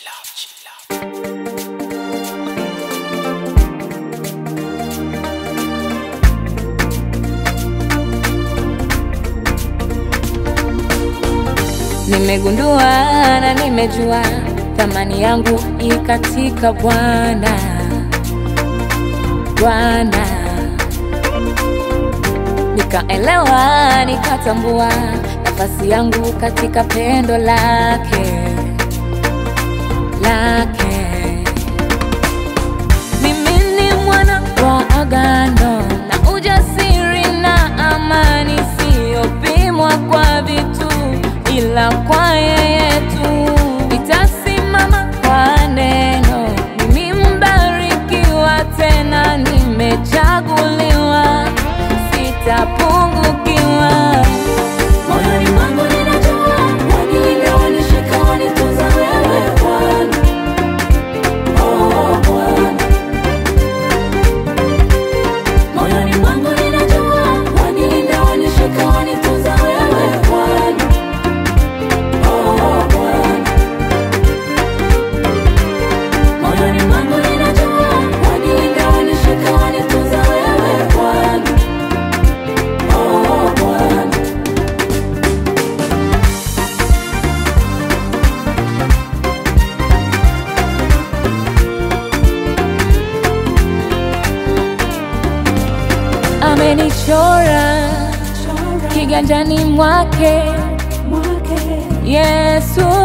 Nimegundua na nimejua thamani yangu i katika Bwana, Bwana. Nikaelewa nikatambua nafasi yangu katika pendo lake, lake. Mimi ni mwana wa agano na ujasiri na amani, siyopimwa kwa vitu ila kwa yeye tu. Nitasimama kwa neno, mimi mbarikiwa, tena nimechaguliwa, sitapungukiwa. Moyoni mwangu ninajua, wanilinda, wanishika, wanitunza wewe Bwana. Oh, Bwana. Moyoni mwangu ninajua, wanilinda, wanishika, wanitunza wewe Bwana. Oh, Bwana. Moyoni mwangu ninajua, wanilinda, wanishika, wanitunza wewe Bwana. Oh, Bwana. Amenichora kiganjani mwake Mwake Yesu